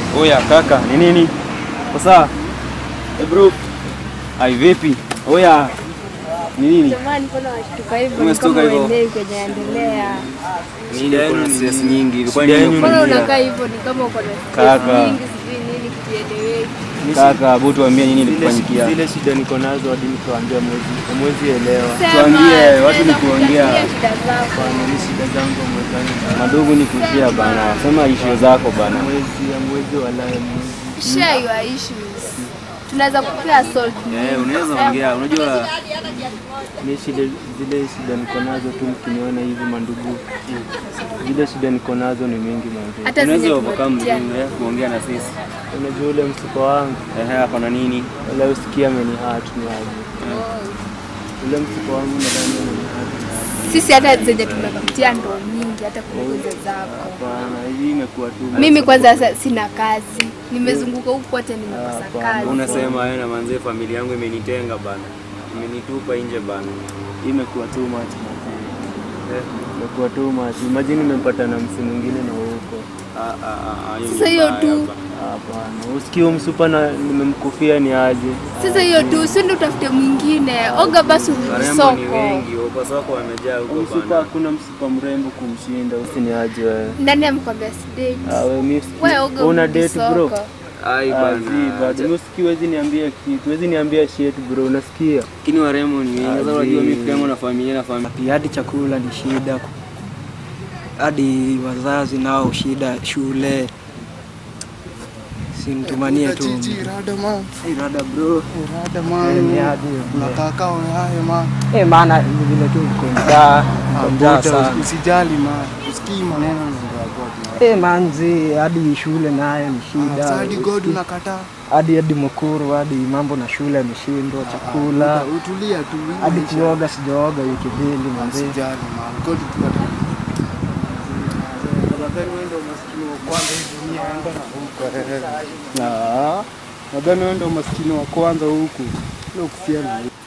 Oya kaka, ni nini? Kwa sawa? Eh bro. Ai vipi? Oya. Ni nini? Jamani, mbona washtuka hivyo? Ni Umestuka kama hivyo? uelewi kwenye endelea. Nini kuna stress nyingi. Ilikuwa Shida nini yenu Mbona imekuingia? unakaa hivyo? Ni kama uko na Kaka. stress nyingi, sijui nini kieleweki. Kaka, hebu tuambie nini Zile, ilikufanyikia. zile shida niko nazo hadi nikiwaambia mwezi mwezi elewa. Sema, Tuambie, watu tunaweza ni kuongea. kutatulia shida zako. Bana, ni shida zangu mwezani. Madogo ni kushia bana. Sema issue zako bana. Mwezi ya mwezi wala ya mwezi. Share your issues. Tunaweza kupea salt. Eh, unaweza ongea. Unajua Ni shida zile shida niko nazo tu mkiniona hivi mandugu. Zile shida niko nazo ni mingi mandugu. Hata zenye unaweza overcome tumepitia. eh, kuongea na sisi. Unajua ule msiba wangu Eh, hapa na nini? wala usikia ameni hurt ni aje. Ule msiba wangu nadhani ameni hurt. Sisi hata zenye tumepitia ndo nyingi hata kuliko hizo zako. Hapana, hii imekuwa tu. Mimi kwanza sasa sina kazi. Nimezunguka huku kote nimekosa Hapana. kazi. Unasema wewe na manzee familia yangu imenitenga bana. Imenitupa nje bana. Hii imekuwa too much manze. Eh, imekuwa too much. Imagine nimempata na msi mwingine na huko. Ah ah ah, ah. Sasa hiyo mbaya tu. hapa. Hapana, usikii huyu msupa na nimemkufia ni aje? Sasa hiyo tu, si ndio utafute mwingine. Oga basi urudi Warembo ni soko. wengi, wako soko wamejaa huko Msupa bana. hakuna msupa mrembo kumshinda, usini aje wewe. Nani amekwambia sidate? Ah, wewe mimi Wewe oga una urudi date bro? soko. Ai Ah, zi, bana. but mimi usikii wezi niambia kitu, wezi niambia shit bro, unasikia? Lakini warembo ni wengi. Sasa Ah, unajua zi. mimi yangu na familia na familia. Pia hadi chakula ni shida, hadi wazazi nao shida, shule simtumanie tu Hey, rada bro Eh, ni hadi eh, maana ni vile tu uko njaa, uko njaa sana Usijali man, usikii maneno eh, manzi, hadi shule nayo ni shida, hadi God unakataa. hadi hadi mkuru, hadi mambo na shule ameshindwa, chakula Utulia tu. hii hadi maisha. kuoga, sijaoga wiki mbili manzi. Usijali man, God tunakataa. Nadhani wewe ndio maskini wa kwanza hii dunia enda na huko. Ah, nadhani wewe ndio maskini wa kwanza huku. Leo kufia na huku.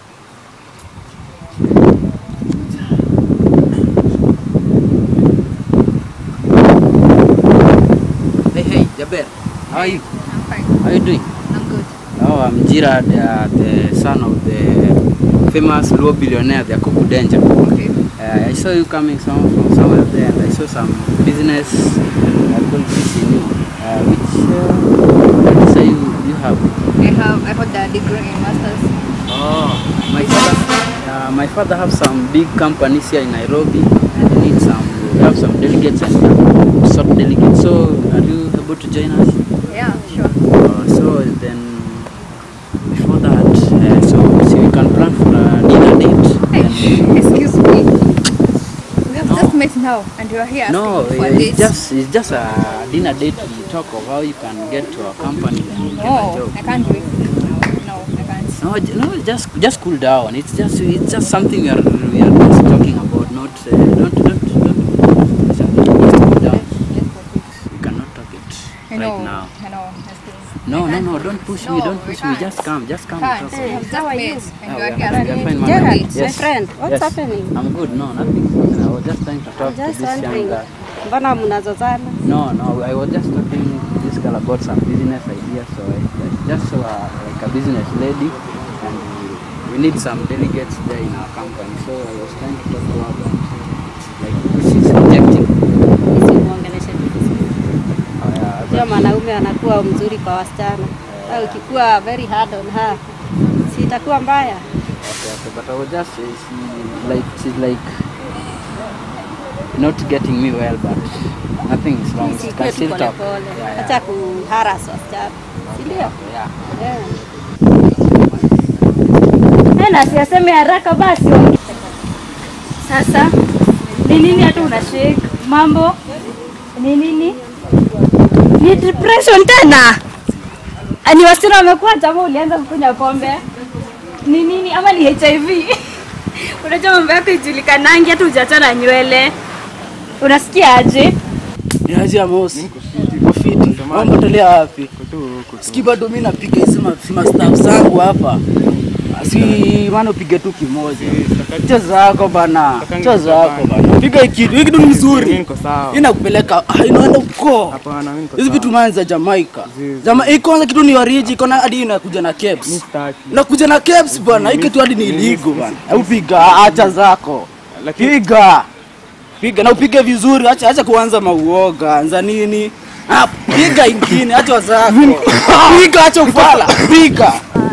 Hey, hey, Jaber, how are you? I'm fine. How are you doing? I'm good. Oh, I'm Jirad, uh, the son of the famous Luo billionaire, the Akuku Danger. Okay. Uh, I saw you coming some, from somewhere there, and I saw some business uh, qualities in you. Uh, which uh, visa you, you have? I have I got the degree in masters. Oh, my father, uh, my father have some big companies here in Nairobi, and they need some, we have some delegates and uh, sort delegates. So, are you able to join us? Yeah, sure. Uh, so then, before that, uh, so, so we can plan for a dinner date. Hey, excuse me. We have just met now and you are here No, asking for it's this. just it's just a dinner date to talk of how you can get to our company and get a No, job. I can't do it. No, I can't. No, j- no, just just cool down. It's just it's just something we are we are just talking about. Not uh, don't don't don't. Just cool down. Let's go quick. We cannot talk it I right know. now. I know. Let's go. No, no, no! Don't push me! No, Don't we push me! can't. Just come! Just come! Can't. and We talk. have just met and Ah, you are we here are- we are asking fine, for madam. dates. Yes. My friend, what's Yes. happening? I'm good. No, nothing. I was just trying to talk to Just this young wondering. girl. Mbona mnazozana? No, no, I was just talking to this girl about some business ideas. So I I just saw her like a business lady, and we, we need some delegates there in our company. So I was trying to talk to her about like she's rejecting. Nisimuongeleshe tu vizuri. Uh, yeah, Sio mwanaume anakuwa mzuri kwa wasichana. Au ukikuwa very hard on her, si itakuwa mbaya? okay, okay, but I was just uh, she, like she's like not getting me well, but nothing is wrong. We Sikue can tu still talk. polepole. Yeah, yeah. Acha kuharas wasichana. Si ndio? Yeah. Yeah. Eh, na siaseme haraka basi. Sasa ni nini hata una shake? Mambo ni nini? Ni depression tena? Ani wasichana wamekuwa jamaa, ulianza kukunywa pombe ni nini ama ni HIV? Unajua mambo yako ijulikanangi hata hujachana nywele. Unasikia aje? Niaje Amos? Uko fiti? Mambo tolea wapi? Siki bado mimi napiga hizi ma- ma staff zangu hapa. Si maana upige tu kimoja. Cho zako bana. Cho zako bana. Piga hii kitu. Hii kitu ni Mimi mzuri. niko sawa. Hii nakupeleka ah, inaenda huko. Hapana, mimi niko Hizi sawa. vitu mani za Jamaica. Zizi. Jama, hii kwanza kitu ni wariji, iko na hadi inakuja na caps. Sitaki. Nakuja na caps bwana. Hii kitu hadi ni illegal bwana. Au piga acha zako. Lakini Piga. Piga na upige vizuri, acha acha kuanza mauoga. Anza nini? Ah, piga ingine, acha zako. Piga acha ufala. Piga.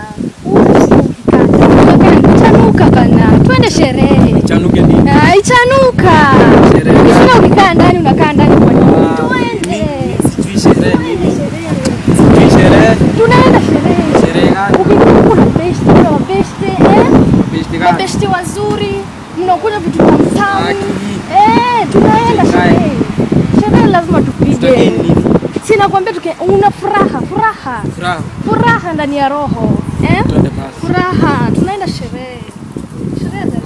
Chanuka bana, twende sherehe. Chanuke nini? Ah, Ichanuka. Sina ukikaa ndani unakaa ndani kwa nini? Twende. Sijui sherehe nini. Sijui sherehe. Tunaenda sherehe. Sherehe gani? Ukikuwa kuna besti, kuna mabesti, eh? Besti gani? Mabesti wazuri, mnakunywa vitu tamu tamu. Aki. Eh, tunaenda sherehe. Sherehe lazima Sitaki tupige. nini? Sina kwambia tuke una furaha, furaha. Furaha. Furaha ndani ya roho. Eh? Twende basi. Furaha, tunaenda sherehe. Sherehe za